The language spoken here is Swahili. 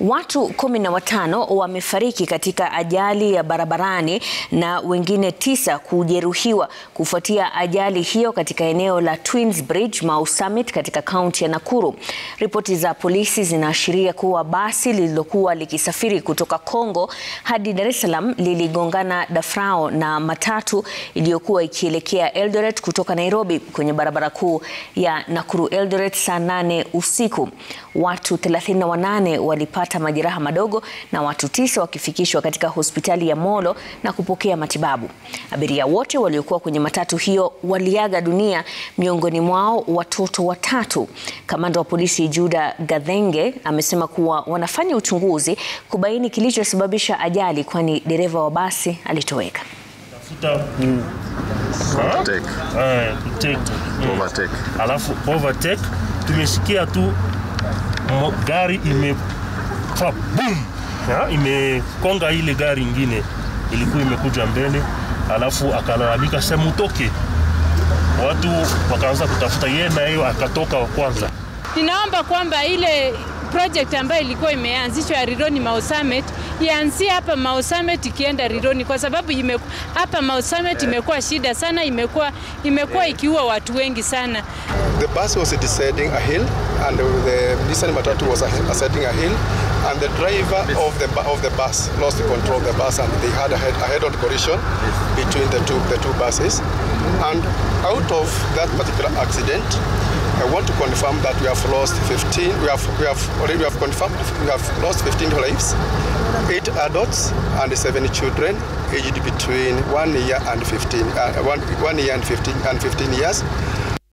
Watu kumi na watano wamefariki katika ajali ya barabarani na wengine tisa kujeruhiwa kufuatia ajali hiyo katika eneo la Twins Bridge, Mau Summit katika kaunti ya Nakuru. Ripoti za polisi zinaashiria kuwa basi lililokuwa likisafiri kutoka Kongo hadi Dar es Salaam liligongana dafrao na matatu iliyokuwa ikielekea Eldoret kutoka Nairobi kwenye barabara kuu ya Nakuru Eldoret saa nane usiku. Watu 38 walipata majeraha madogo na watu tisa wakifikishwa katika hospitali ya Molo na kupokea matibabu. Abiria wote waliokuwa kwenye matatu hiyo waliaga dunia, miongoni mwao watoto watatu. Kamanda wa polisi Juda Gathenge amesema kuwa wanafanya uchunguzi kubaini kilichosababisha ajali, kwani dereva wa basi alitoweka. Tafuta ku Overtake. eh, kutake. Mm. Overtake. Alafu overtake tumesikia tu mo- gari ime fa boom ya, imekonga ile gari ingine ilikuwa imekuja mbele, alafu akalalamika sema utoke. Watu wakaanza kutafuta yeye, na yeye akatoka wa kwanza. Ninaomba kwamba ile project ambayo ilikuwa imeanzishwa ya Rironi Mau Summit ianzie hapa Mau Summit ikienda Rironi, kwa sababu ime, hapa Mau Summit imekuwa shida sana, imekuwa imekuwa ikiua watu wengi sana. The bus was descending a hill, and the Nissan Matatu was ascending a hill, and the driver of the bu- of the bus lost control of the bus, and they had a head, a head-on collision between the two the two buses. And out of that particular accident, I want to confirm that we have lost 15. We have we have already we have confirmed we have lost 15 lives, eight adults and seven children aged between one year and 15, uh, one, one year and 15 and 15 years.